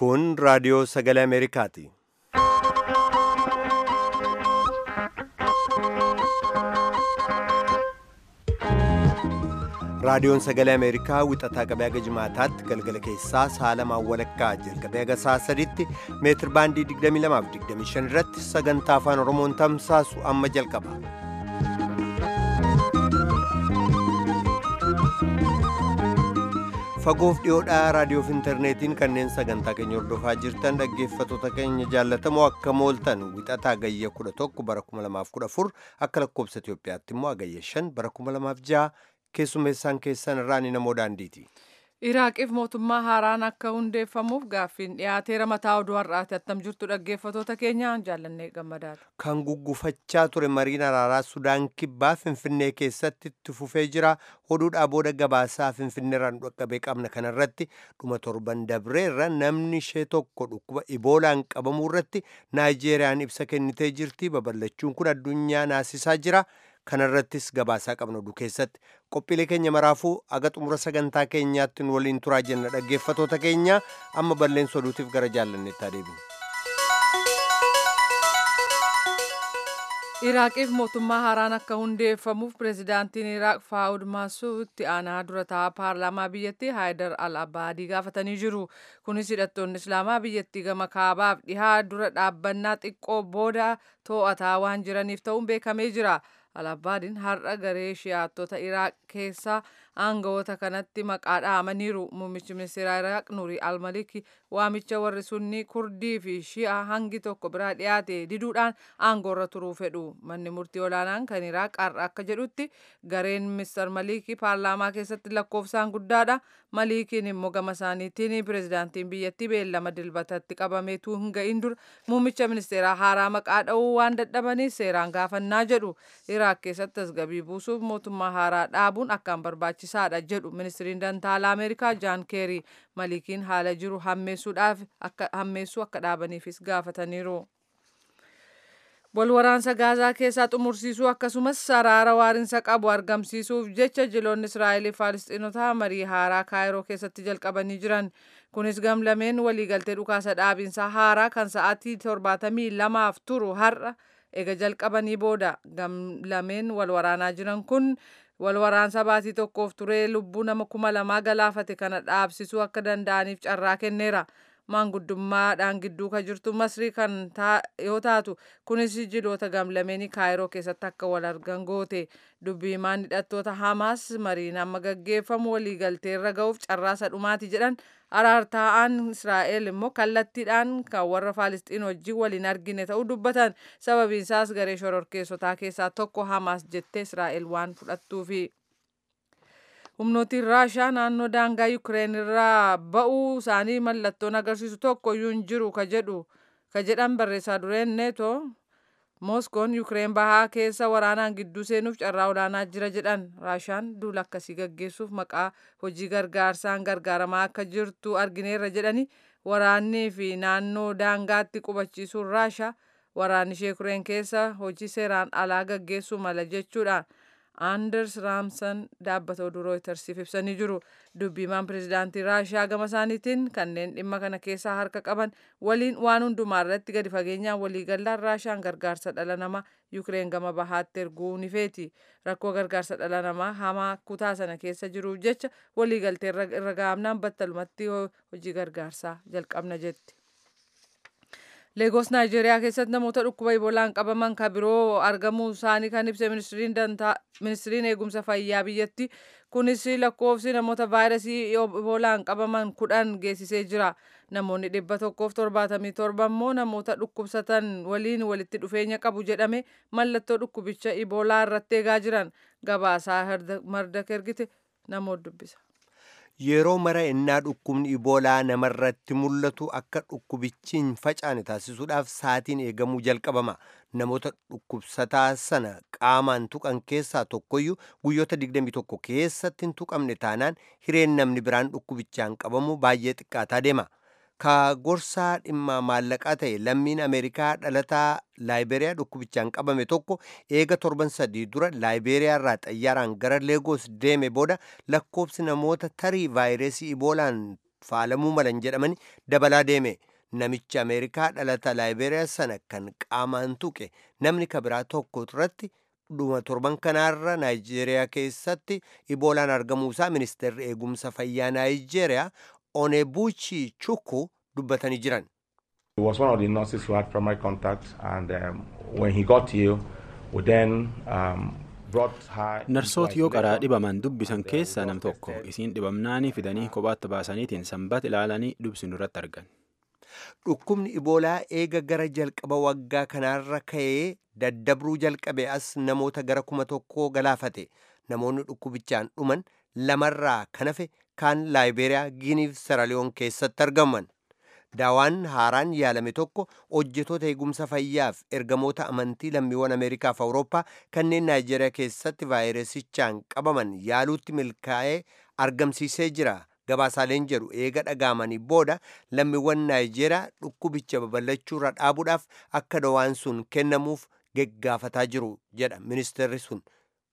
Kun raadiyoo sagalee Ameerikaati. Raadiyoon sagalee Ameerikaa wixataa qabee haga jimaataatti galgala keessaa sa'a lamaan walakkaa jalqabee haga sa'a sadiitti meetir baandii 22 fi 25 irratti sagantaa afaan Oromoon tamsaasu amma jalqaba. Fagoof dhiyoodhaa raadiyoof intarneetiin kanneen sagantaa keenya hordofaa jirtan dhaggeeffattoota keenya jaallatamoo akka mooltan wixataa gayya 11 bara 2014 akka lakkoobsa Itoophiyaatti immoo agayya 5 bara 2006 keessummeessaan keessan irraa ni namoo daandiiti. Iraaqiif mootummaa haaraan akka hundeeffamuuf gaaffiin dhiyaateera mataa oduu har'aati attam jirtu dhaggeeffattoota keenya jaallannee gammadaadha. Kan guggufachaa ture mariin araaraa Sudaan kibbaa Finfinnee keessatti itti fufee jira. Oduudhaa booda gabaasaa Finfinneerraan dhaqqabee qabna kanarratti dhuma torban dabreerra namni ishee tokko dhukkuba iboolaan qabamuu irratti Naayijeeriyaan ibsa kennitee jirti. Babal'achuun kun addunyaa naasisaa jira. kanarrattis gabaasaa qabna oduu keessatti qophiilee keenya maraafuu aga xumura sagantaa keenyaatti nu waliin turaa jenna dhaggeeffatoota keenya amma balleessa oduutiif gara jaallanneetti adeemu. Iraaqiif mootummaa haaraan akka hundeeffamuuf pireezidaantiin Iraaq Faawud Maasuu itti aanaa dura taa'aa paarlaamaa biyyattii Haayidar al-Abbaadii gaafatanii jiru. Kunis hidhattoonni Islaamaa biyyattii gama kaabaaf dhihaa dura dhaabbannaa xiqqoo booda to'ataa waan jiraniif ta'uun beekamee jira. Al-Abbaadiin har'a garee shi'aattota Iraaq keessaa aangawoota kanatti maqaa dhaamaniiru. Muummichi ministeera Iraaq Nurii Al-Maliki waamicha warri sunni Kurdii fi Shi'a hangi tokko biraa dhiyaate diduudhaan aangoorra turuu fedhu. Manni murtii olaanaan kan Iraaq har'a akka jedhutti gareen Mr. Maliki paarlaamaa keessatti lakkoofsaan guddaadha. Malikiin immoo gama isaaniitiin pireezidaantiin biyyattii beellama dilbatatti qabameetu hin ga'in dura muummicha ministeeraa haaraa maqaa dha'uu waan dadhabaniif seeraan gaafannaa jedhu. Iraaq keessatti tasgabbii buusuuf mootummaa haaraa dhaabuun akkaan barbaachisaadha jedhu ministiriin dantaalaa Ameerikaa Jaan Keerii Malikiin haala jiru hammeessuudhaaf akka hammeessuu akka dhaabaniifis gaafataniiru. Walwaraansa Gaazaa keessaa xumursiisuu akkasumas araara waarinsa qabu argamsiisuuf jecha jiloonni Israa'elii Faalisxiinotaa marii haaraa Kaayiroo keessatti jalqabanii jiran. Kunis gamlameen waliigaltee dhukaasa dhaabinsaa haaraa kan sa'aatii torbaatamii lamaaf turu har'a ega jalqabanii booda gamlameen wal waraanaa jiran kun wal waraansa baatii tokkoof turee lubbuu nama kuma lamaa galaafate kana dhaabsisuu akka danda'aniif carraa kenneera. Maanguddummaadhaan gidduu kan jirtu Masrii kan yoo taatu kunis jiloota gamlameenii Kaayiroo keessatti akka wal argan goote. Dubbii himaan hidhattoota Hamaas mariin amma gaggeeffamu waliigaltee irra ga'uuf carraasa dhumaati jedhan araartaa'aan Israa'el immoo kallattiidhaan kan warra Faalisxiin wajjin waliin argine ta'uu dubbatan sababiin isaas garee shororkeessotaa keessaa tokko Hamaas jettee Israa'el waan fudhattuufi. humnootiin raashaa naannoo daangaa yukireen irraa ba'uu isaanii mallattoon agarsiisu tokko iyyuu hin jiru ka jedhu ka jedhan barreessaa dureen neetoo mooskoon yukireen bahaa keessa waraanaan gidduu seenuuf carraa olaanaa jira jedhan raashaan duula akkasii gaggeessuuf maqaa hojii gargaarsaan gargaaramaa akka jirtu argineerra jedhani waraannii fi naannoo daangaatti qubachiisuun raashaa waraanni ishee yukireen keessa hojii seeraan alaa gaggeessuu mala jechuudhaan. Anders Raamsan dhaabbata oduu rooytarsiif ibsanii jiru. Dubbiimaan pireezidaantii Raashiyaa gama isaaniitiin kanneen dhimma kana keessaa harka qaban waliin waan hundumaa irratti gadi fageenyaan waliigallaan Raashiyaan gargaarsa dhala namaa Yukireen gama bahaatti erguu ni feeti. Rakkoo gargaarsa dhala namaa hamaa kutaa sana keessa jiruuf jecha waliigaltee irra gahamnaan battalumatti hojii gargaarsaa jalqabna jetti. Leegos Naayijeeriyaa keessatti namoota dhukkuba iboolaan qabaman kan biroo argamuu isaanii kan ibse ministiriin eegumsa fayyaa biyyatti. Kunis lakkoofsi namoota vaayirasii iboolaan qabaman kudhan geessisee jira. Namoonni dhibba tokkoof torbaatamii torba immoo namoota dhukkubsatan waliin walitti dhufeenya qabu jedhame mallattoo dhukkubicha iboolaa irratti eegaa jiran. Gabaasaa marda ergite namoota dubbisa. Yeroo mara innaa dhukkubni iboolaa namarratti mul'atu akka dhukkubichi hin facaane taasisuudhaaf saatiin eegamuu jalqabama. Namoota dhukkubsataa sana qaamaan tuqan keessaa tokkoyyuu guyyoota 21 keessatti hin tuqamne taanaan hireen namni biraan dhukkubichaan qabamu baay'ee xiqqaataa deema. Ka gorsaa dhimma maallaqaa ta'e lammiin Ameerikaa dhalataa Laayiberiyaa dhukkubichaan qabame tokko eega torban sadii dura Laayiberiyaa irraa xayyaaraan gara Leegoos deeme booda lakkoobsi namoota tarii vaayirasii iboolaan faalamuu malan jedhamani dabalaa deeme namicha ameerikaa dhalata laayiberiyaa sana kan qaamaan tuqe namni kabiraa tokko irratti dhuma torban kanaarra naayijeeriyaa keessatti iboolaan argamuusaa ministeerri eegumsa fayyaa naayijeeriyaa onebuchi chukwu dubbatanii jiran. He was one of the nurses who had primary contact and um, when he got ill we then um, brought her narsoota yoo qaraa dhibaman dubbisan keessaa nam tokko isiin dhibamnaanii fidanii kophaatti baasaniitiin sanbata ilaalanii dubsinu irratti argan. Dhukkubni iboolaa eega gara jalqaba waggaa kanaarra ka'ee daddabruu jalqabe as namoota gara kuma tokkoo galaafate namoonni dhukkubichaan dhuman lamarraa kan hafe kaan laayiberiyaa giiniif saraliyoon keessatti argaman. daawaan haaraan yaalame tokko hojjetoota eegumsa fayyaaf ergamoota amantii lammiiwwan ameerikaaf awurooppaa kanneen naayijeeriyaa keessatti vaayirasichaan qabaman yaaluutti milkaa'ee argamsiisee jira gabaasaaleen jedhu eega dhagaamanii booda lammiiwwan naayijeeriyaa dhukkubicha babal'achuurra dhaabuudhaaf akka daawaan sun kennamuuf gaggaafataa jiru jedha ministeerri sun.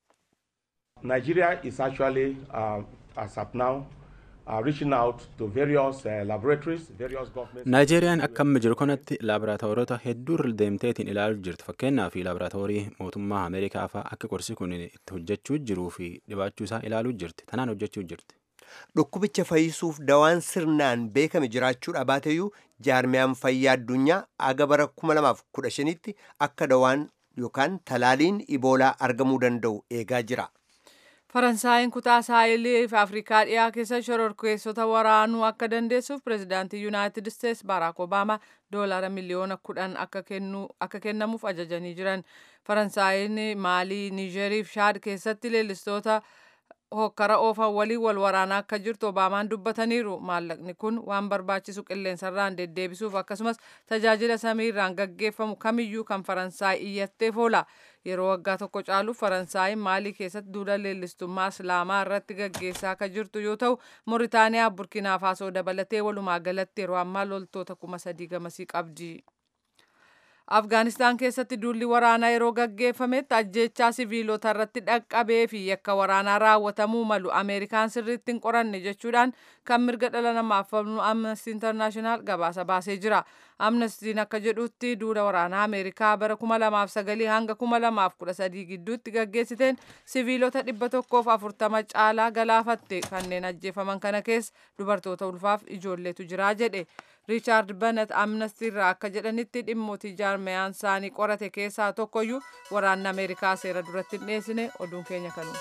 Nigeria is actually uh, as of now uh, reaching out to various uh, laboratories, various governments. Naayijeeriyaan akka amma jiru kanatti laaboraatoorota hedduu irra deemteetiin ilaaluu jirti. Fakkeenyaaf laaboraatoorii mootummaa Ameerikaa fa'aa akka qorsi kun itti hojjechuu jiruu fi dhibaachuu isaa ilaaluu jirti. Tanaan hojjechuu jirti. Dhukkubicha fayyisuuf dawaan sirnaan beekame jiraachuu dhaabateeyyuu jaarmiyaan fayyaa addunyaa aga bara 2015tti akka dawaan yookaan talaaliin iboolaa argamuu danda'u eegaa jira. Faransaayinn kutaa saahilii fi Afrikaa dhiyaa keessa shororkeessota waraanuu akka dandeessuuf pireezidaantii Yuunaayitid Isteets Baaraak Obaamaa doolaara miliyoona kudhan akka kennamuuf ajajanii jiran. Faransaayinn Maalii, Niijerii fi Shaad keessatti leellistoota hokkara oofan waliin wal waraanaa akka jirtu Obaamaan dubbataniiru. Maallaqni kun waan barbaachisu qilleensarraan deddeebisuuf akkasumas tajaajila samiirraan gaggeeffamu kamiyyuu kan Faransaay iyyatteef oola. Yeroo waggaa tokko caaluuf Faransaayinn Maalii keessatti duula leellistummaa Islaamaa irratti gaggeessaa akka jirtu yoo ta'u, Mooritaaniyaa, Burkina Faasoo dabalatee walumaa galatti yeroo ammaa loltoota kuma sadii gamasii qabdi. Afgaanistaan keessatti duulli waraanaa yeroo gaggeeffametti ajjechaa siviilota irratti dhaqqabee fi yakka waraanaa raawwatamuu malu Ameerikaan sirriitti hin qoranne jechuudhaan kan mirga dhala namaaf falmu Amnesty International gabaasa baasee jira. Amnestiin akka jedhutti duula waraanaa Ameerikaa bara 2009 hanga 2013 gidduutti gaggeessiteen siviilota 140 caalaa galaafatte kanneen ajjeefaman kana keessa dubartoota ulfaaf ijoolleetu jira jedhe. Riichaard Banet Amnesty irraa akka jedhanitti dhimmooti jaarmiyaan isaanii qorate keessaa tokkoyyuu waraanni Ameerikaa seera duratti hin dhiyeessine oduun keenya kanuma.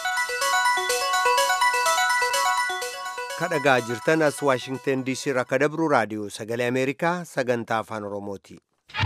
kadhagaa jirtan as waashingten diisii irraa akka dabru raadiyoo sagalee ameerikaa sagantaa afaan oromooti.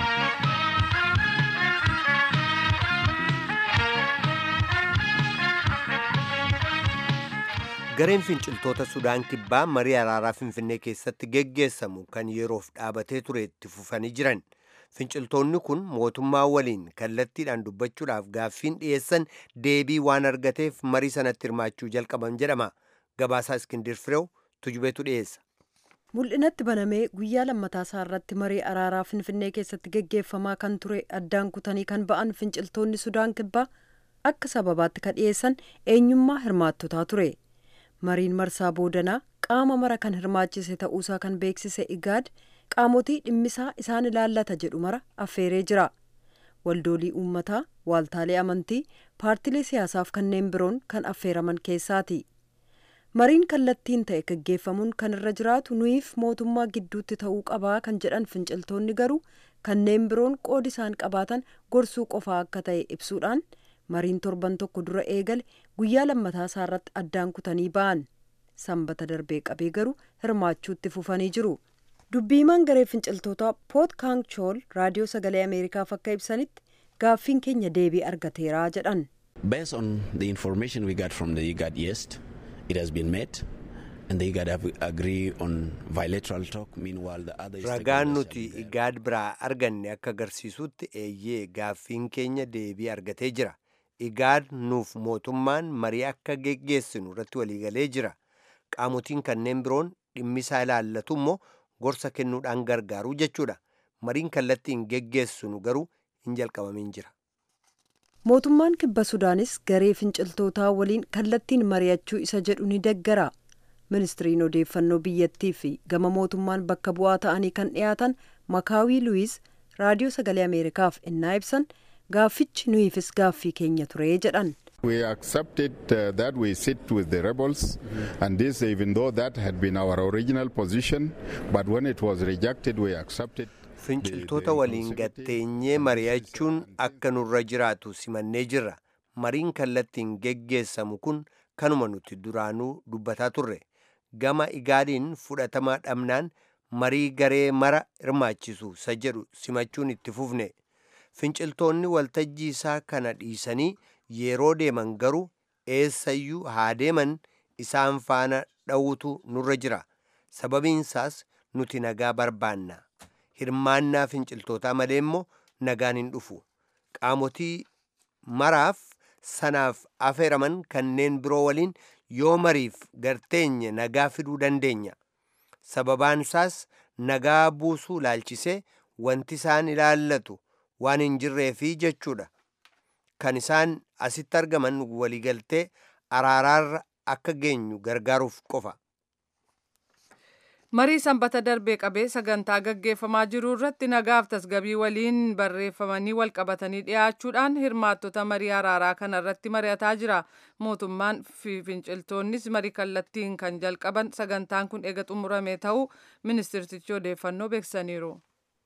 gareen finciltoota sudaan kibbaa marii araaraa finfinnee keessatti geggeessamu kan yeroof dhaabatee ture itti fufanii jiran finciltoonni kun mootummaa waliin kallattiidhaan dubbachuudhaaf gaaffiin dhiyeessan deebii waan argateef marii sanatti hirmaachuu jalqaban jedhama gabaasaa iskindir fireew tujubeetu dhiyeessa. mul'inatti banamee guyyaa lammataa isaa irratti marii araaraa finfinnee keessatti geggeeffamaa kan ture addaan kutanii kan ba'an finciltoonni sudaan kibbaa akka sababaatti kan dhiyeessan eenyummaa hirmaattotaa ture mariin marsaa boodanaa qaama mara kan hirmaachise ta'uusaa kan beeksise igaad qaamotii dhimmisaa isaan ilaallata jedhu mara affeeree jira waldoolii uummataa waaltaalee amantii paartilee siyaasaaf kanneen biroon kan affeeraman keessaati. mariin kallattiin ta'e gaggeeffamuun kan irra jiraatu nuyiif mootummaa gidduutti ta'uu qabaa kan jedhan finciltoonni garuu kanneen biroon qoodi isaan qabaatan gorsuu qofaa akka ta'e ibsuudhaan mariin torban tokko dura eegale guyyaa lammataa isaa irratti addaan kutanii ba'an sanbata darbee qabee garuu hirmaachuutti fufanii jiru dubbiimaan garee finciltootaa poot kaangchool raadiyoo sagalee ameerikaaf akka ibsanitti gaaffiin keenya deebii argateeraa jedhan. Based on the information we got from the IGAD yes, it has been met and the IGAD have agree on bilateral talk meanwhile the other ragaan nuti igaad biraa arganne akka agarsiisutti eeyyee gaaffiin keenya deebii argatee jira igaad nuuf mootummaan marii akka geggeessinu irratti waliigalee jira qaamotiin kanneen biroon dhimmisaa ilaallatu immoo gorsa kennuudhaan gargaaru jechuudha mariin kallattiin geggeessinu garuu hin jalqabamin jira. mootummaan kibba sudaanis garee finciltootaa waliin kallattiin mari'achuu isa jedhu ni deggara ministiriin odeeffannoo biyyattii fi gama mootummaan bakka bu'aa ta'anii kan dhiyaatan makaawii luwiis raadiyoo sagalee ameerikaaf innaa ibsan gaaffichi nuyiifis gaaffii keenya ture jedhan. We accepted uh, that we sit with the rebels, and this, even though that had been our original position, but when it was rejected, we accepted. finciltoota waliin gatteenyee mari'achuun akka nurra jiraatu simannee jirra mariin kallattiin geggeessamu kun kanuma nuti duraanuu dubbataa turre gama igaadiin fudhatama dhabnaan marii garee mara hirmaachisu isa jedhu simachuun itti fufne finciltoonni waltajjii isaa kana dhiisanii yeroo deeman garuu eessayyuu haa deeman isaan faana dha'uutu nurra jira sababiinsaas nuti nagaa barbaanna hirmaannaa finciltootaa malee immoo nagaan hin dhufu qaamotii maraaf sanaaf afeeraman kanneen biroo waliin yoo mariif garteenye nagaa fiduu dandeenya sababaansaas nagaa buusuu laalchisee wanti isaan ilaallatu waan hin jirreefi jechuudha kan isaan asitti argaman waliigaltee araaraarra akka geenyu gargaaruuf qofa marii sanbata darbee qabee sagantaa gaggeeffamaa jiru irratti nagaaf tasgabii waliin barreeffamanii walqabatanii dhiyaachuudhaan hirmaattota marii araaraa kana irratti mari'ataa jira mootummaan fi finciltoonnis marii kallattiin kan jalqaban sagantaan kun eega xumurame ta'uu ministirtichi odeeffannoo beeksisaniiru.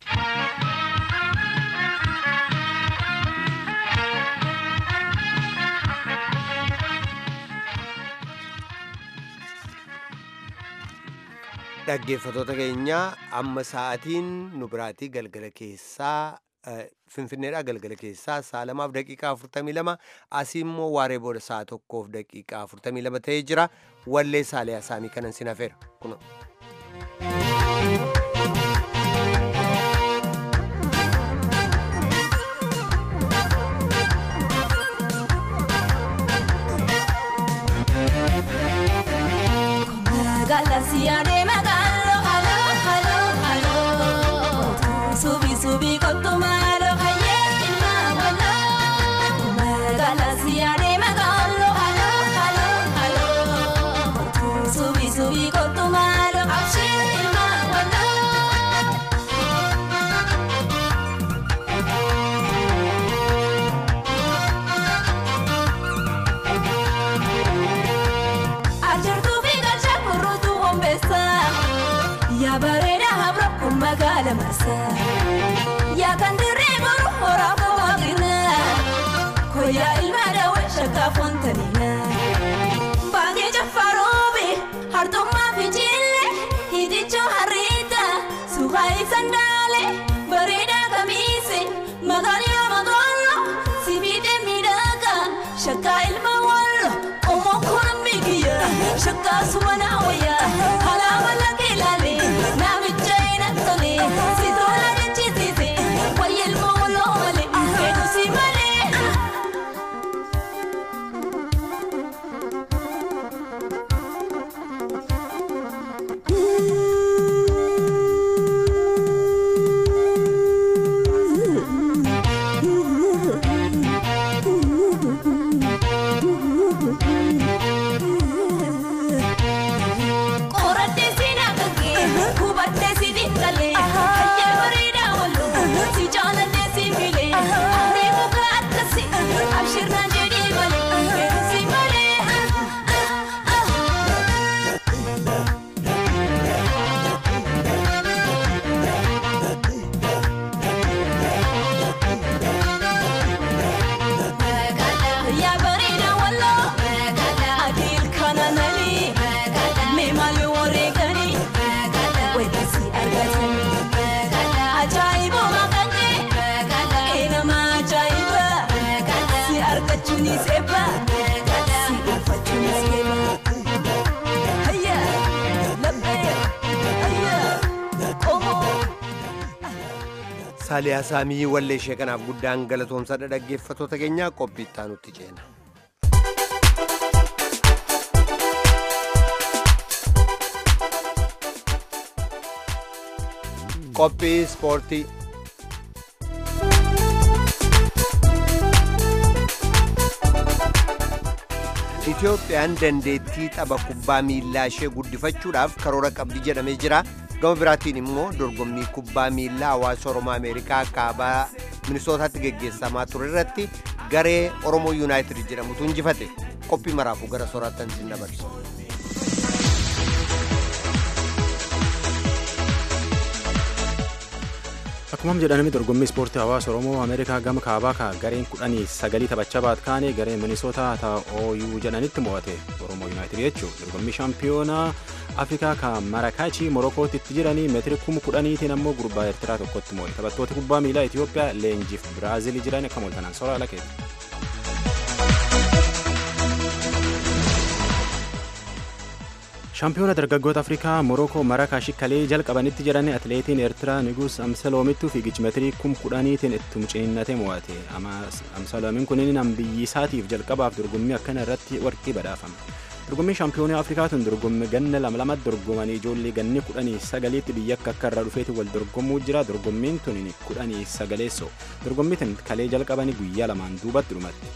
dhaggeeffatoota keenyaa amma sa'aatiin nu biraatii galgala keessaa finfinneedha galgala keessaa sa'a lamaaf daqiiqaa afurtamii lama asii immoo waaree booda sa'a tokkoof daqiiqaa afurtamii lama ta'ee jira wallee saaliyaa isaanii kanan sin hafeera kuno. Galaxia de Magalo, halo, halo, halo. Subi, subi con tu mano, aye, ilma, wala. Galaxia de Magalo, halo, halo, halo. Subi, subi con tu mano, aye, ilma, wala. Ajar tu figa chakuru tu ombesa Ya bareda habro kun magala masa Ya kan dire guru hora ko wagina Ko ya ilma da washa ka fontanina Bange jafarobe harto ma fijille Hidicho harita suhai sandale Bareda kamise magali magolo Sibite midaka shaka ilma wallo Omo kun migiya shaka sumana waya Halama lake lale namicha ina tole Sitola de chitite wayel molo male Edu si male Qorattee si naaqaqee hubattee si dhiqqalee hayyee bareedaa wallu si jaalatee si filee aaree muka akkasi abshirnaan jedhee malee si malee. Yaa bareedaa walloo adiil kana nalii mee maal wareeganii weeddisi argatanii ajaa'ibuma kannee eenama ajaa'iba si argachuunis eebba si dhuunfachuunis eebba hayya laphee hayya qomoo. saaliyaa saamii wallee ishee kanaaf guddaan galatoomsadha dhaggeeffatoota keenyaa qophii itti aanutti ceena. qophii ispoortii Itoophiyaan dandeettii tapha kubbaa miillaa ishee guddifachuudhaaf karoora qabdi jedhamee jira. Gama biraatiin immoo dorgommii kubbaa miillaa hawaasa Oromoo Ameerikaa kaabaa Minisootaatti geggeessamaa ture irratti garee Oromoo Yuunaayitid jedhamutu injifate. Qophii maraafuu gara soraattan isin dabarsu. Akkuma jedhanami dorgommii ispoortii hawaasa Oromoo Ameerikaa gama kaabaa ka gareen kudhanii sagalii taphachaa baat kaane gareen Minisootaa ta'ooyuu jedhanitti mo'ate Oromoo Yuunaayitid jechuun dorgommii shaampiyoonaa Afrikaa ka Marakaachi Morokootti itti jiranii meetira kuma kudhaniitiin ammoo gurbaa Eertiraa tokkotti mo'e taphattoota kubbaa miilaa Itoophiyaa leenjiif Biraazilii jiran akka mooltanan soraa lakeeti. shaampiyoona dargaggoota afrikaa morokoo marakaashi kalee jalqabanitti jedhani atileetiin eertiraa niguus amsaloomittuu fiigichi meetirii kum kudhaniitiin ittum ciniinnate mo'ate amsaloomiin kunin biyyi isaatiif jalqabaaf dorgommii akkana irratti warqii badhaafame dorgommii shaampiyoonii afrikaa tun dorgommii ganna lama lamatti dorgomanii ijoollee ganni kudhanii sagaliitti biyya akka akka irraa dhufeeti wal dorgommuu jira dorgommiin tun kudhanii sagaleessoo dorgommii tun kalee jalqabanii guyyaa lamaan duubatti dhumatti.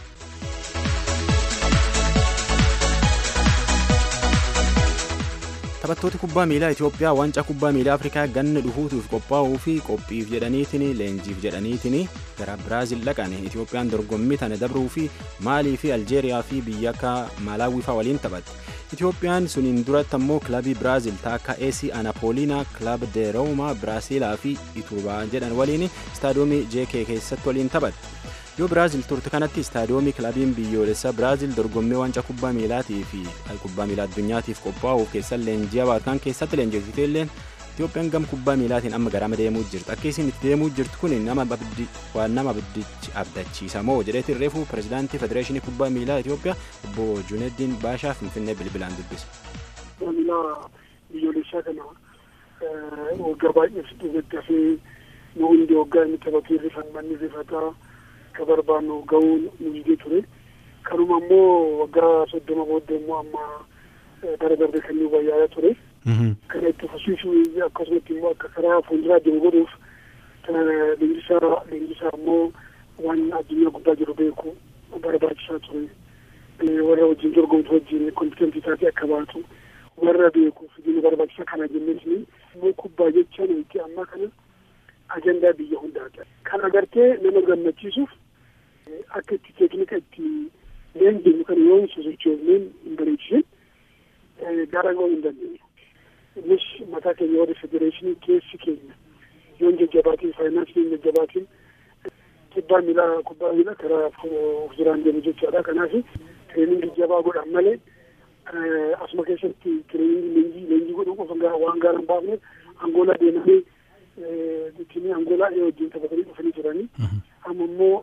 taphattooti kubbaa miilaa Itoophiyaa waancaa kubbaa miilaa Afrikaa ganna dhufuutuuf qophaa'uu fi qophiif jedhaniitiin leenjiif jedhaniitiin gara Biraazil dhaqan Itoophiyaan dorgommii tana dabruu fi Maalii fi Aljeeriyaa fi biyya akka Maalaawii fa'aa waliin taphatti. Itoophiyaan suniin duratti ammoo kilabii Biraazil taakka AC Anapolina kilab de Roma Biraazilaa fi Itubaa jedhan waliin istaadiyoomii JK keessatti waliin taphatti. yoo biraazil turte kanatti istaadiyoomii kilabiin biyyoolessaa biraazil dorgommii waancaa kubbaa miilaatii fi kubbaa miilaa addunyaatiif qophaa'uuf keessa leenjii baatan keessatti leenjifte illee Itoophiyaan gama kubbaa miilaatiin amma garama deemuu jirti akka isin itti deemuu jirtu kun nama waan nama abdachiisa moo jedheeti reefu pirezidaantii federeeshinii kubbaa miilaa Itoophiyaa obbo Juneddin Baashaa Finfinnee bilbilaan dubbise. Miilaa biyyoolessaa kana waggaa baay'eef deeggaree nu hundi waggaa inni taphatee rifanmanni rifataa akka barbaannu ga'uu nu jidee ture kanuma immoo waggaa soddoma booddee immoo amma bara darbe kan nu wayyaa'aa ture kana itti fufsiisuu akkasumatti immoo akka karaa fuulduraa deemu godhuuf leenjisaa leenjisaa immoo waan addunyaa guddaa jiru beeku barbaachisaa ture warra wajjin dorgomtu wajjin kompitantii taatee akka baatu warra beeku fidina barbaachisaa kana jenneetini immoo kubbaa jecha nuti amma kana ajandaa biyya hundaati kan agartee nama gammachiisuuf akka itti teeknika itti leenjinu kana yoo hin sosochoofneen hin bareechisin gara yoo hin dandeenyu innis mataa keenya warra federeeshinii keessi keenya yoo hin jajjabaatiin faayinaansiin hin jajjabaatiin kubbaa miilaa kubbaa miilaa karaa of duraan deemu jechaadha kanaaf tireeningii jabaa godhan malee asuma keessatti tireeningii leenjii leenjii godhuu qofa waan gaara hin baafneef angoolaa deemanii ittiin angoolaa wajjin taphatanii dhufanii turanii amma immoo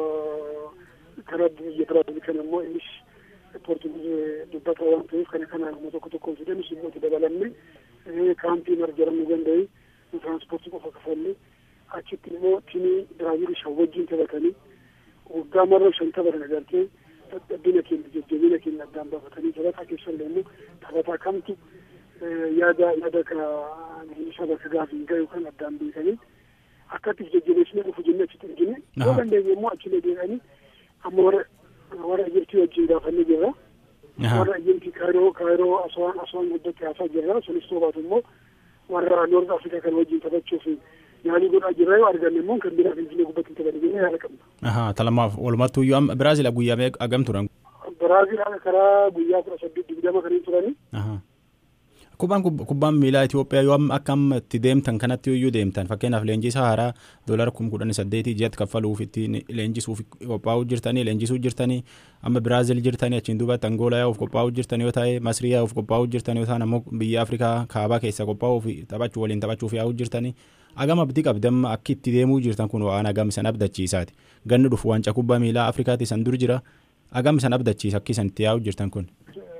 karaa biyya biraazil kana immoo innis poortugiis dubbata waan ta'eef kana kanaan immoo tokko tokkoon fidanis immoo itti dabalamne kaampii marjaramuu danda'e tiraanspoortii qofa kafalle achitti immoo tiimii biraazil shan wajjin taphatanii waggaa marra shan taphatan agartee dadhabina keenya jajjabina keenya addaan baafatanii taphataa keessallee immoo taphataa kamtu yaada yaada ka isa bakka gaafii gahu kan addaan beekanii akkatti jajjabeessinee dhufu jennee achitti argine yoo dandeenye immoo achillee deeqanii amma warra warra ejirtii wajjin gaafannee jirra warra ejirtii kaayiroo kaayiroo aswaan aswaan guddatti haasaa jirra sunis toobaatu immoo warra noorz afrikaa kan wajjin taphachuuf yaalii godhaa jirra yoo arganne immoo kan biraa finfinnee gubbatti hin taphate jennee yaada qabna. Talamaaf walumattuu iyyuu amma Biraazil guyyaa agam turan? Biraazil karaa guyyaa kudha saddeet digdama kan turanii. Kubbaan kubbaan miilaa Itoophiyaa yoo akka amma itti deemtan kanatti iyyuu deemtan fakkeenyaaf leenjisaa haaraa doolara kuma kudhan saddeetii ji'atti kaffaluuf ittiin leenjisuuf qophaa'uu jirtanii leenjisuu jirtanii amma Biraazil jirtanii achiin duubatti Angoolaa yaa'uuf qophaa'uu jirtan yoo ta'e Masrii yaa'uuf qophaa'uu jirtan yoo ta'an ammoo biyya Afrikaa kaabaa keessa qophaa'uuf taphachuu waliin taphachuuf yaa'uu jirtanii agam abdii qabdamma akka itti deemuu jirtan kun waan agam san abdachiisaati ganni dhufu waancaa kubbaa miilaa Afrikaatti san dur jira agam san abdachiisa akka isan itti yaa'uu jirtan kun.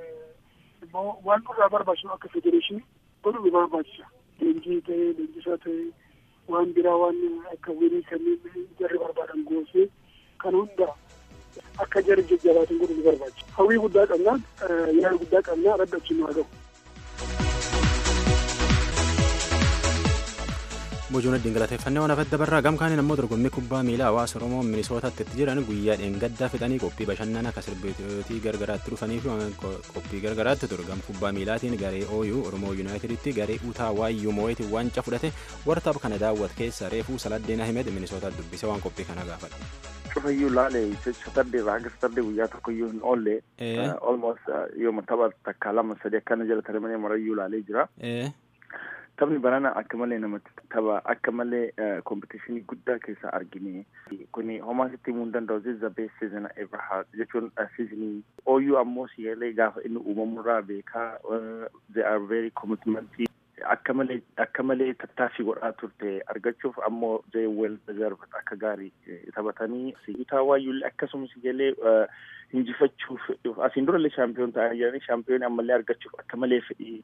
waan nurraa barbaachisu akka federeeshinii godhu nu barbaachisa leenjii ta'ee leenjisaa ta'ee waan biraa waan akka wirii kanneen jarri barbaadan goosee kan hunda akka jarri jajjabaatin godhu nu barbaachisa hawwii guddaa qabnaa yaada guddaa qabnaa rabbi achi nu haa gahu. bojuun addiin galateeffannee waan hafedda barraa gamkaaniin ammoo dorgommii kubbaa miilaa hawaasa oromoo minisootaatti itti jiran guyyaa dheengaddaa fixanii qophii bashannana akka sirbitootii gargaraatti dhufanii fi qophii gargaraatti ture gam kubbaa miilaatiin garee ooyuu oromoo yuunaayiteditti garee utaa waayyuu moo'eetiin waancaa fudhate wartaaf kana daawwat keessa reefuu saladdeen ahimed minisootaatti dubbise waan qophii kana gaafadha. cufayyuu laale satarde irraa hanga satarde guyyaa tokko iyyuu hin oolle almost yooma tapha takka lama sadi akkana jala taramanii marayyuu laalee jira. Taphni barana akka malee namatti tapha akka malee kompitishinii guddaa keessa argine kuni homaa sitti himuu hin danda'u this is the best season I ever had jechuun seasonii ooyyuu ammoo sigalee gaafa inni uumamurraa beekaa they are very commitment akka malee akka malee tattaaffii godhaa turte argachuuf ammoo they well deserved akka gaarii taphatanii utaa waayyuullee akkasumas galee injifachuuf asiin durallee shaampiyoon ta'anii jiranii shaampiyoon ammallee argachuuf akka malee fedhii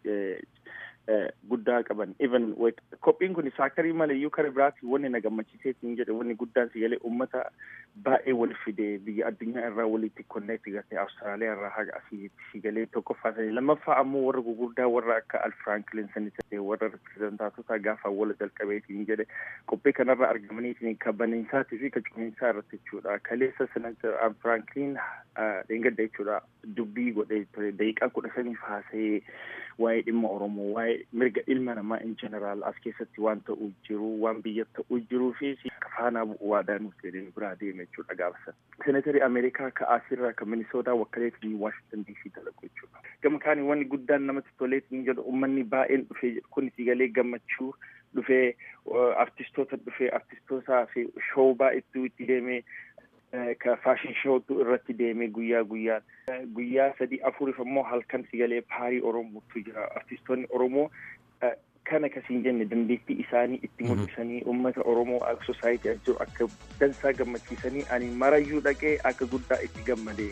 guddaa qaban even qophiin kun saakarii maleeyyuu kara biraatti wanni na gammachiiseetiin jedhe wanni guddaan sigalee ummata baay'ee wal fide biyya addunyaa irraa walitti konneekti gartee awustiraaliyaa irraa haga asii sigalee tokkoffaa sanii lammaffaa ammoo warra gugurdaa warra akka al firaanklin sani ta'e warra ripireezentaatota gaafa wala jalqabeetiin jedhe qophii kanarra argamaniitiin ka baniinsaatii fi ka cumiinsaa irratti jechuudha kaleessa senatar al firaanklin dheengadda jechuudha dubbii godhee ture daqiiqaa kudha saniif haasa'ee waa'ee dhimma oromoo waa'ee mirga ilma namaa in jeneraal as keessatti waan ta'uu jiru waan biyya ta'uu jiruu fi faanaa bu'uu waadaa nuuf jedhee biraa deeme jechuudha gaafasan. Senatari Ameerikaa ka asirraa ka Minisootaa wakkaleetiin Waashingtan DC dalaqu jechuudha. Gama kaanii wanni guddaan namatti toleetiin jedhu uummanni baay'een dhufee kun galee gammachuu dhufee artistoota dhufee artistootaa fi shoo baay'eetu itti deemee ka faashin shootu irratti deemee guyyaa guyyaan guyyaa sadii afuriif ammoo halkan sigalee paarii oromootu jira artistoonni oromoo kana kasiin jenne dandeettii isaanii itti mul'isanii uummata oromoo akka sosaayitii jiru akka dansaa gammachiisanii ani marayyuu dhaqee akka guddaa itti gammadee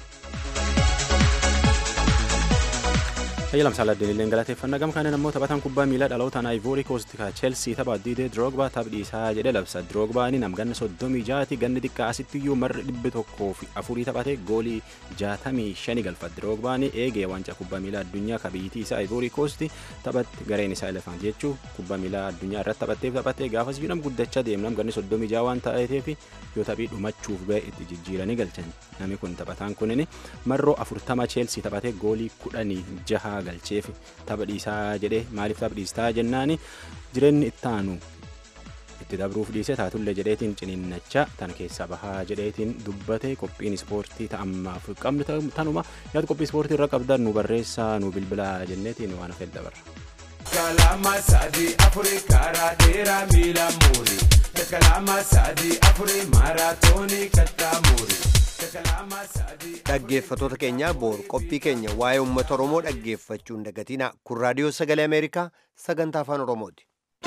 Hayyalam Saaladdin illee galateeffannaa gam kaaniin ammoo taphataan kubbaa miilaa dhalootaan Ivory Coast ka Chelsea tapha Diidee Drogba taphadhiisaa jedhe labsa. Drogbaani nam ganna soddomii jaati ganni xiqqaa asitti iyyuu marri dhibbi tokkoo fi afurii taphate goolii jaatamii shani galfa. Drogbaani eegee waancaa kubbaa miilaa addunyaa ka biyyittii isaa Ivory Coast taphatti gareen isaa Elephant jechuu kubbaa miilaa addunyaa irratti taphatteef taphattee gaafas iyyuu nam guddachaa deemnam ganni soddomii jaa waan ta'eef yoo taphii dhumachuuf ga'e itti jijjiiranii galchan. Namni kun taphataan kunin marroo afurtama Chelsea taphate goolii kudhanii jaha galcheef tapha dhiisaa jedhee maaliif tapha dhiistaa jennaani jireenyi ittaanu itti dabruuf dhiise taatullee jedheetiin ciniinnachaa tan keessaa bahaa jedheetiin dubbate qophiin ispoortii ta'ammaaf qabnu tanuma yaada qophii ispoortii irra qabdan nu barreessaa nu bilbilaa jenneetiin waan hafee dabarra. Kalama sadii afurii karaa dheeraa miila muurii. Kalama sadii afurii maaraatoonii kattaa muurii. dhaggeeffatoota keenya boor qophii keenya waa'ee uummata oromoo dhaggeeffachuu hin dagatina kun raadiyoo sagalee ameerikaa sagantaa afaan oromooti.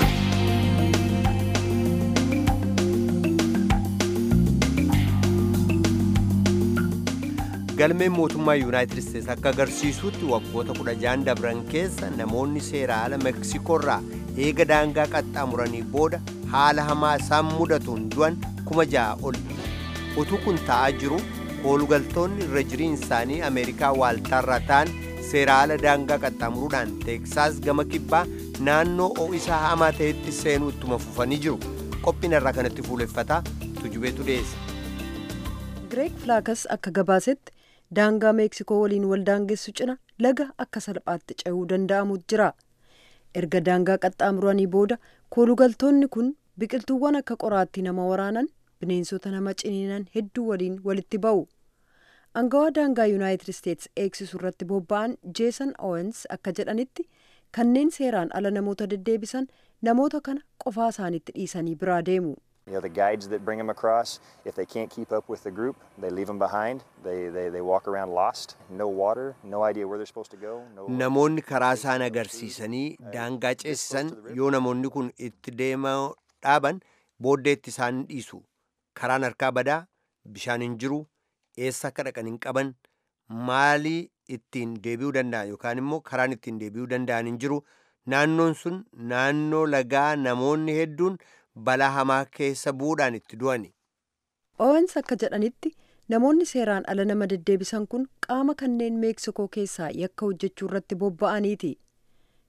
galmeen mootummaa yuunaayitid isteets akka agarsiisutti waggoota kudha jaan dabran keessa namoonni seera ala meksikoorraa eega daangaa qaxxaamuranii booda haala hamaa isaan mudatuun du'an kuma ja'a ol utuu kun ta'aa jiru koolugaltoonni irra jiriin isaanii ameerikaa waaltaarraa ta'an seera ala daangaa qaxxaamuruudhaan teeksaas gama kibbaa naannoo ho'isaa hamaa ta'etti seenuu ittuma fufanii jiru qophiin irraa kanatti fuuleffataa tujubeetu dhiyeesse. Gireek Filaakas akka gabaasetti daangaa meeksikoo waliin wal daangessu cina laga akka salphaatti ce'uu danda'amu jira. Erga daangaa qaxxaamuranii booda koolugaltoonni kun biqiltuuwwan akka qoraattii nama waraanan bineensota nama ciniinan hedduu waliin walitti ba'u. Angawaa daangaa Yuunaayitid Isteets eegsisu irratti bobba'an Jeesan Owens akka jedhanitti kanneen seeraan ala namoota deddeebisan namoota kana qofaa isaanitti dhiisanii biraa deemu. You know, the guides that bring them across, if they can't keep up with the group, they leave them behind. They, they, they walk around lost, no water, no idea where they're supposed to go. No Namoonni karaa isaan agarsiisanii daangaa ceesisan yoo namoonni kun itti deemaa dhaaban booddeetti isaan dhiisu. Karaan harkaa badaa, bishaan hin jiru, eessa akka dhaqan hin qaban, maalii ittiin deebi'uu danda'an yookaan immoo karaan ittiin deebi'uu danda'an hin jiru. Naannoon sun naannoo lagaa namoonni hedduun balaa hamaa keessa bu'uudhaan itti du'ani. Owens akka jedhanitti namoonni seeraan ala nama deddeebisan kun qaama kanneen meeksikoo keessaa yakka hojjechuu irratti bobba'aniiti.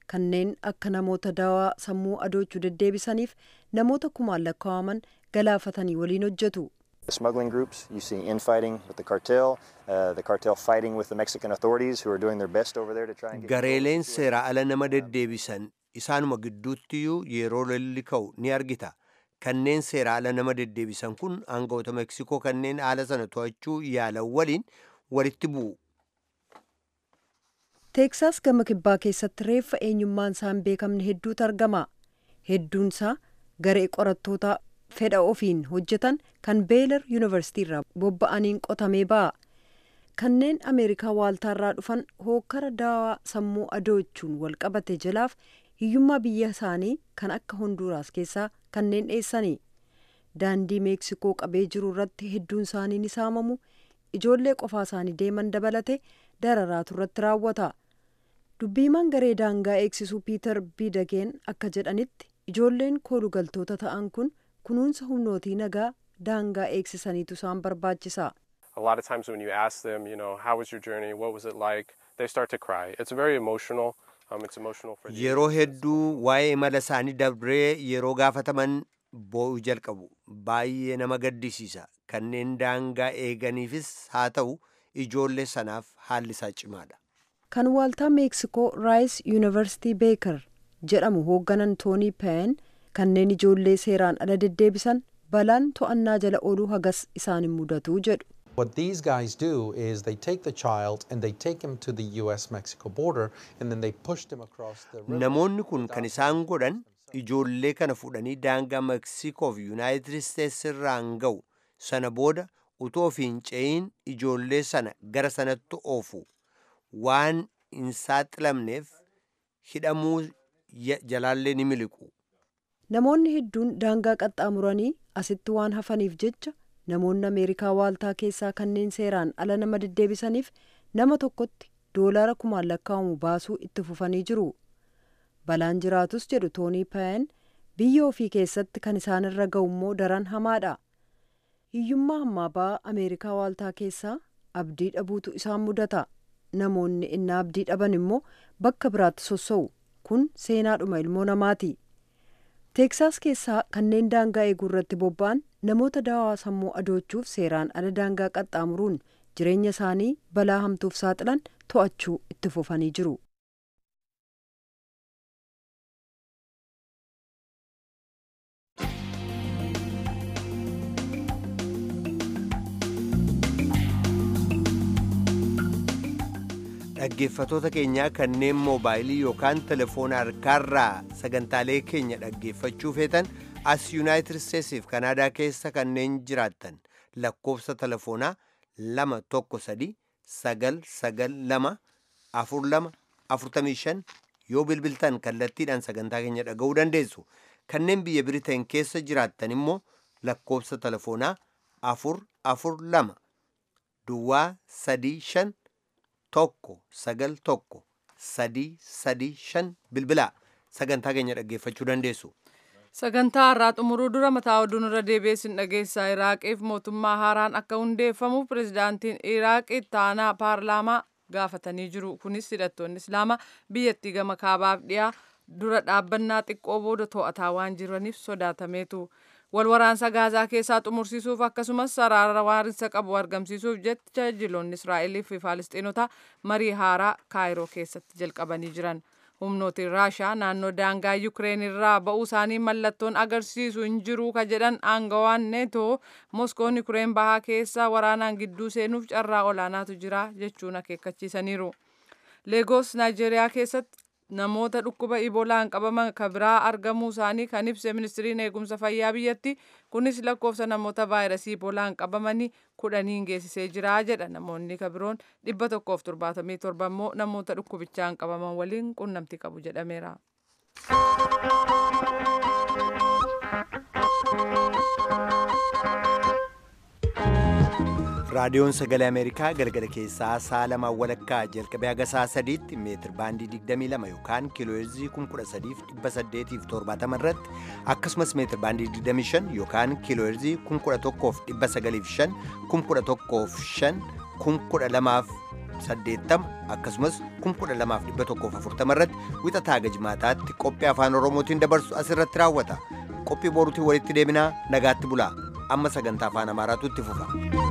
kanneen akka namoota dawaa sammuu adoochuu deddeebisaniif namoota kumaan lakkaa'aman galaafatanii waliin hojjetu. The smuggling groups, you see infighting with the cartel, uh, the cartel fighting with the Mexican authorities who are doing their best over there to try and get gareeleen seera ala nama deddeebisan isaanuma gidduuttiyyuu yeroo lolli ka'u ni argita kanneen seera ala nama deddeebisan kun aangawoota meksikoo kanneen haala sana to'achuu yaalan waliin walitti bu'u teeksaas gama kibbaa keessatti reeffa eenyummaan isaa hin beekamne hedduutu argama hedduun isaa garee qorattoota fedha ofiin hojjetan kan beelar yuunivarsiitii irraa bobba'aniin qotamee ba'a kanneen ameerikaa waaltaarraa dhufan hookkara daawaa sammuu adoochuun walqabate jalaaf hiyyummaa biyya isaanii kan akka honduuraas keessaa kanneen dheessanii daandii meeksikoo qabee jiru irratti hedduun isaanii ni saamamu ijoollee qofaa isaanii deeman dabalate dararaatu irratti raawwata dubbiimaan garee daangaa eegsisuu piiter biidageen akka jedhanitti ijoolleen koolugaltoota ta'an kun kunuunsa humnootii nagaa daangaa eegsisaniitu isaan barbaachisa. A lot of times when you ask them, you know, how was your journey? What was it like? They start to cry. It's very emotional. Um, it's emotional for the yeroo hedduu waa'ee imala isaanii dabree yeroo gaafataman boo'u jalqabu baay'ee nama gaddisiisa kanneen daangaa eeganiifis haa ta'u ijoollee sanaaf haalli isaa cimaadha. kan waaltaa meeksikoo raayis yuunivarsitii beekar jedhamu hoogganan toonii peen kanneen ijoollee seeraan ala deddeebisan balaan to'annaa jala ooluu hagas isaan hin mudatu jedhu. What these guys do is they take the child and they take him to the US Mexico border and then they push them across the river. namoonni kun kan isaan godhan ijoollee kana fudhanii daangaa meksikoo fi yuunaayitid isteetsi irraan ga'u sana booda utuu ofiin ce'iin ijoollee sana gara sanatti oofu waan hin saaxilamneef hidhamuu jalaallee ni miliqu. namoonni hedduun daangaa qaxxaamuranii asitti waan hafaniif jecha namoonni ameerikaa waaltaa keessaa kanneen seeraan ala nama deddeebisaniif nama tokkotti doolaara kumaan lakkaa'amu baasuu itti fufanii jiru balaan jiraatus jedhu toonii paayan biyya ofii keessatti kan isaan irra ga'u immoo daran hamaadha hiyyummaa hammaa ba'aa ameerikaa waaltaa keessaa abdii dhabuutu isaan mudata namoonni innaa abdii dhaban immoo bakka biraatti sossa'u kun seenaadhuma ilmoo namaati. teeksaas keessaa kanneen daangaa eeguu irratti bobba'an namoota daawaa sammuu adoochuuf seeraan ala daangaa qaxxaamuruun jireenya isaanii balaa hamtuuf saaxilan to'achuu itti fufanii jiru. dhaggeeffatoota keenyaa kanneen moobaayilii yookaan telefoona harkaarraa sagantaalee keenya dhaggeeffachuu feetan as yuunaayitid isteetsiif kanaadaa keessa kanneen jiraattan lakkoofsa telefoonaa lama tokko sadi sagal sagal lama afur lama afurtamii shan yoo bilbiltan kallattiidhaan sagantaa keenya dhaga'uu dandeessu kanneen biyya biriteen keessa jiraattan immoo lakkoofsa telefoonaa afur afur lama duwwaa sadii shan tokko sagal tokko sadii sadii shan bilbilaa sagantaa keenya dhaggeeffachuu dandeessu. Sagantaa har'aa xumuruu dura mataa oduun irra deebi'eessin dhageessaa Iraaqiif mootummaa haaraan akka hundeeffamuuf pirezidaantiin Iraaqi taanaa paarlaamaa gaafatanii jiru. Kunis hidhattoonni Islaamaa biyyattii gama kaabaaf dhiyaa dura dhaabbannaa xiqqoo booda to'ataa waan jiraniif sodaatameetu. walwaraansa gaazaa keessaa xumursiisuuf akkasumas saraara waarinsa qabu argamsiisuuf jecha jiloonni israa'elii fi faalisxiinota marii haaraa kaayiroo keessatti jalqabanii jiran humnootiin raashaa naannoo daangaa yukireen irraa ba'uu isaanii mallattoon agarsiisu hin jiru ka jedhan aangawaan neetoo moskoon yukireen bahaa keessa waraanaan gidduu seenuuf carraa olaanaatu jira jechuun akeekkachiisaniiru leegos naayijeeriyaa keessatti namoota dhukkuba ibolaan qabaman ka biraa argamuu isaanii kan ibse ministiriin eegumsa fayyaa biyyatti kunis lakkoofsa namoota vaayirasii ibolaan qabamanii kudhaniin geessisee jira jedha namoonni ka biroon dhibba tokkoof torbaatamii torba immoo namoota dhukkubichaan qabaman waliin qunnamtii qabu jedhameera. raadiyoon sagalee ameerikaa galgala keessaa sa'a lamaa walakkaa jalqabee haga sa'a sadiitti meetir baandii 22 yookaan kiilooheerzii 13870 irratti akkasumas meetir baandii 25 yookaan kiilooheerzii 11,905 11,505 12,000 saddeettama akkasumas kum kudha lamaaf dhibba tokkoof afurtama irratti wixataa gajmaataatti qophii afaan oromootiin dabarsu asirratti raawwata qophii boruutiin walitti deebinaa nagaatti bulaa amma sagantaa afaan amaaraatu itti fufa.